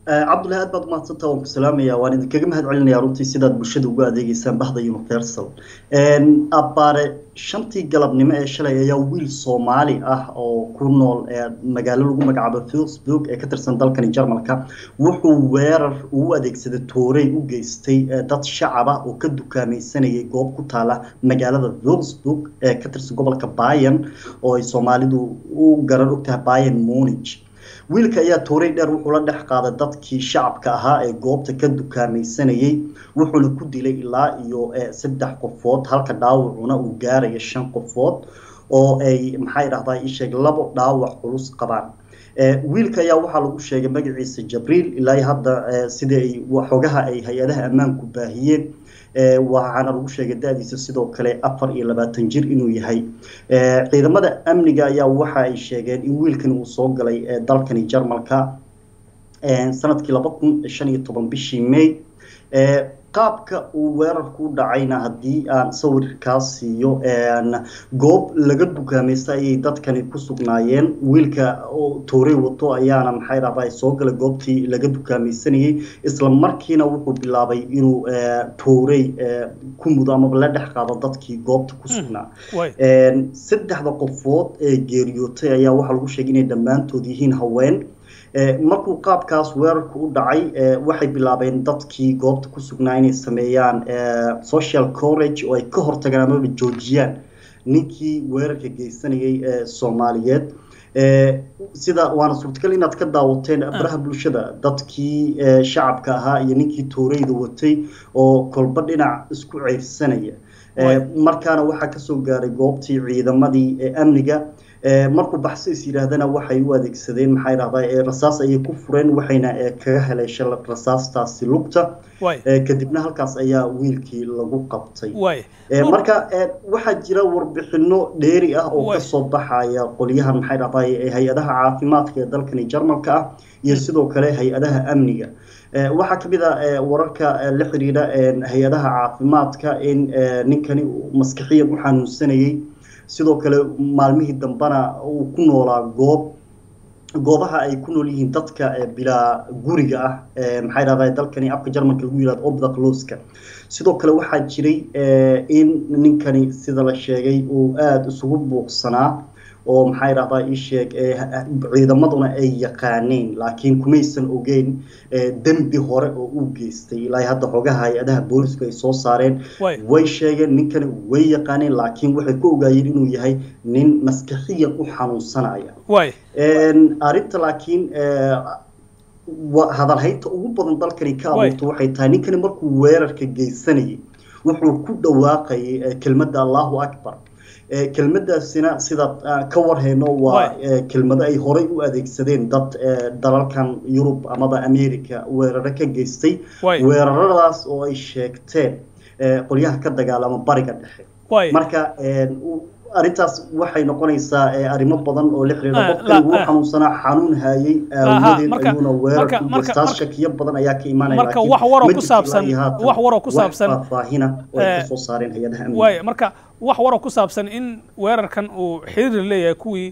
cabdullahi aad baad umahadsantaa waan ku salaamaya waan idinkaga mahad celinaya runtii sidaad bulshada ugu adeegeysaan bahda universal abbaare shantii galabnimo ee shalay ayaa wiil soomaali ah oo ku nool magaalo lagu magacaabo facebook ee ka tirsan dalkani jarmalka wuxuu weerar uu adeegsaday toorey u geystay dad shacab ah oo ka dukaamaysanayay goob ku taala magaalada facebook ee ka tirsan gobolka bayan oo ay soomaalidu u garan ogtahay bayan monige wiilka ayaa toorey dheer wuxuu la dhex qaaday dadkii shacabka ahaa ee goobta ka dukaamaysanayay wuxuuna ku dilay ilaa iyo saddex qofood halka dhaawacuna uu gaaraya shan qofood oo ay maxay dhahdaa isheeg labo dhaawac culus qabaan wiilka ayaa waxaa lagu sheegay magaciisa jabriil ilaa hadda sidii ay xogaha ay hay-adaha ammaanku baahiyeen waxaana lagu sheegay da-diisa sidoo kale afar iyo labaatan jir inuu yahay ciidamada amniga ayaa waxa ay sheegeen in wiilkani uu soo galay dalkani jarmalka sanadkii laba kun shan iyo toban bishii may qaabka uu weerarku u dhacayna haddii aan sawirkaa siiyo goob laga dukaamaysta ayay dadkani ku sugnaayeen wiilka toorey wato ayaana maxay dhahdaa soo galay goobtii laga dukaamaysanayay isla markiina wuxuu bilaabay inuu toorey ku mudo amaba la dhex qaado dadkii goobta ku sugnaa saddexda qofood ee geeriyootay ayaa waxaa lagu sheegay inay dhammaantood yihiin haween markuu qaabkaas weerarku u dhacay waxay bilaabeen dadkii goobta ku sugnaa inay sameeyaan social corage oo ay ka hortagaan amaba joojiyaan ninkii weerarka geysanayay soomaaliyeed sida waana suurtagal inaad ka daawateen baraha bulshada dadkii shacabka ahaa iyo ninkii tooreyda watay oo kolba dhinac isku ceyrsanaya markaana waxaa kasoo gaaray goobtii ciidamadii amniga markuu baxso is yidhaahdana waxay u adeegsadeen maxay dhahdaa rasaas ayay ku fureen waxayna kaga heleeshay rasaastaasi lugta kadibna halkaas ayaa wiilkii lagu qabtay marka waxaa jira warbixino dheeri ah oo kasoo baxaya qolyahan maxay dhahdaa hay-adaha caafimaadka ee dalkani jarmalka ah iyo sidoo kale hay-adaha amniga waxaa kamid a wararka la xiriira hay-adaha caafimaadka in ninkani maskixiyan u xanuunsanayay sidoo kale maalmihii dambena uu ku noolaa goob goobaha ay ku nool yihiin dadka bilaa guriga ah maxay dhahdaa dalkani afka jarmalka lagu yihahdo obdaqloska sidoo kale waxaa jiray in ninkani sida la sheegay uu aada isugu buuqsanaa oo maxay dhahdaa ii sheeg ciidamaduna ay yaqaaneen laakiin kumaysan ogeyn dembi hore oo uu geystay ilaa hadda xogaha hay-adaha boolisku ay soo saareen way sheegeen ninkani way yaqaaneen laakiin waxay ku ogaayeen inuu yahay nin maskaxiyan u xanuunsanaya arrinta laakiin hadalhaynta ugu badan dalkani ka abuurta waxay tahay ninkani markuu weerarka geysanayay wuxuu ku dhawaaqayay kelmadda allahu akbar kelmadaasina sidaad ka warhayno waa kelmado ay horey u adeegsadeen dad dalalkan yurub amaba america weeraro ka geystay weeraradaas oo ay sheegteen qolyaha ka dagaalama bariga dhexe marka arrintaas waxay noqonaysaa arrimo badan oo la xiriira qofkan wuu xanuunsanaa xanuun hayay aawadeed ayuuna weerar ku geystaa shakiyo badan ayaa ka imaanaya marka wax waroo ku saabsan wax waroo ku saabsan faahfaahina oo ay kasoo saareen hay-adaha amniga waaya marka wax waroo ku saabsan in weerarkan uu xiriir leeyahay kuwii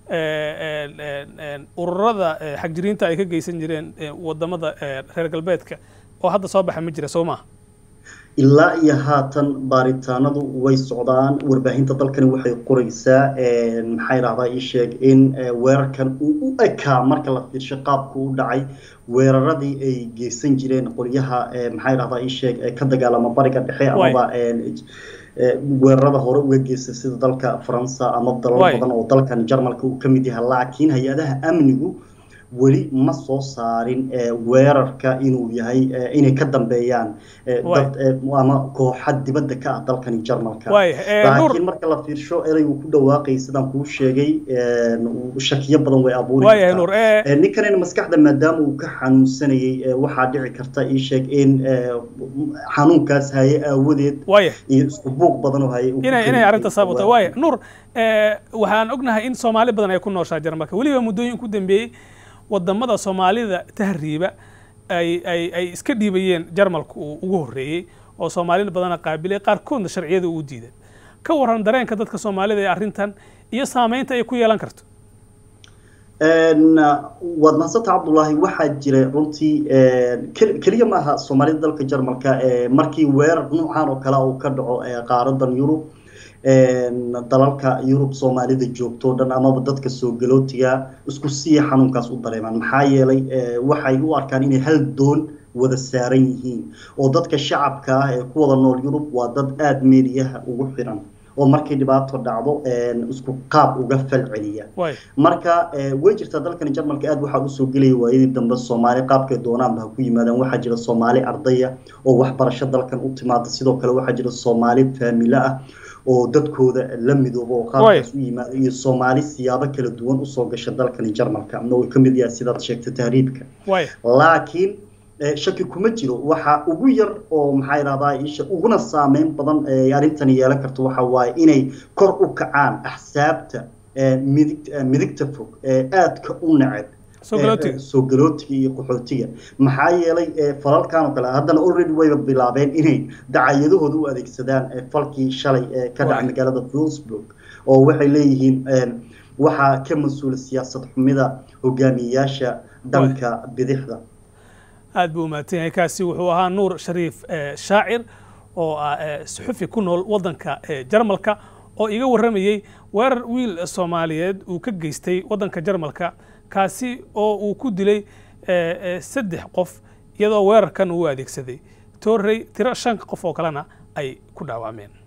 ururada xagjiriinta ay ka geysan jireen wadamada reer galbeedka oo hadda soo baxa ma jira soo maaha ilaa iyo haatan baaritaanadu way socdaan warbaahinta dalkani waxay qoraysaa maxay dhahdaa ii sheeg in weerarkan uu u ekaa marka la fiirsho qaabku u dhacay weeraradii ay geysan jireen qolyaha maxay dhahdaa ii sheeg ka dagaalama bariga dhexe amaba weerarada hore uga geysta sida dalka faransa ama dalal badan oo dalkan jarmalka uu ka mid yahay laakiin hay-adaha amnigu weli ma soo saarin weerarka inuu yahay inay ka dambeeyaan dad ama kooxa dibadda ka ah dalkani jarmalka laakiin marka la fiirsho ereygu ku dhawaaqay sidaan kuu sheegay shakiyo badan way abuuri kartaa ninkanina maskaxda maadaama uu ka xanuunsanayay waxaa dhici karta ii sheeg in xanuunkaas haye aawadeed iyo isku buuq badan oo haye inay arrinta saabata waaya nuur waxaan ognahay in soomaali badan ay ku nooshaa jarmalka weliba muddooyin ku dambeeyey wadamada soomaalida tahriiba ay ay ay iska dhiibayeen jarmalka uu ugu horreeyey oo soomaalida badana qaabilay qaarkoodna sharciyada uu diiday ka waran dareenka dadka soomaalida ee arrintan iyo saameynta ay ku yeelan karto waad mahadsanta cabdullaahi waxaa jira runtii keliya ma aha soomaalida dalka jarmalka markii weerar noocan oo kale uu ka dhaco qaaradan yurub dalalka yurub soomaalida joogto o dhan amaba dadka soo galootiga isku siiya xanuunkaas u dareemaan maxaa yeelay waxay u arkaan inay hal doon wada saaran yihiin oo dadka shacabka ah ee ku wada nool yurub waa dad aada meediyaha ugu xiran oo markay dhibaato dhacdo isku qaab uga falceliya marka way jirtaa dalkani jarmalka aad waxaa usoo gelaya waayadii dambe soomaali qaabkay doonaanba ha ku yimaadaan waxaa jira soomaali ardaya oo waxbarasho dalkan u timaada sidoo kale waxaa jira soomaali faamilo ah oo dadkooda la midoobo oo qaabkaas u yimaada iyo soomaali siyaabo kala duwan usoo gasha dalkani jarmalka na way ka mid yahay sidaad sheegtay tahriibka laakiin shaki kuma jiro waxa ugu yar oo maxaa idhahdaa isha uguna saameyn badan ee arrintani yeelan karto waxa waaye inay kor u kacaan axsaabta midig midigta fog ee aadka u neceb soo galootiga iyo qaxootiga maxaa yeelay falalkan oo kale haddana already wayba bilaabeen inay dacayadahooda u adeegsadaan falkii shalay ee ka dhacay magaalada Wolfsburg oo waxay leeyihiin waxaa ka mas-uula siyaasad xumida hogaamiyayaasha dhanka bidixda aad buu umahadsan yahay kaasi wuxuu ahaa nuur shariif shaacir oo ah suxufi ku nool waddanka jarmalka oo iga warramayey weerar wiil soomaaliyeed uu ka geystay waddanka jarmalka kaasi oo uu ku dilay saddex qof iyadoo weerarkan uu adeegsaday toorrey tiro shan qof oo kalena ay ku dhaawacmeen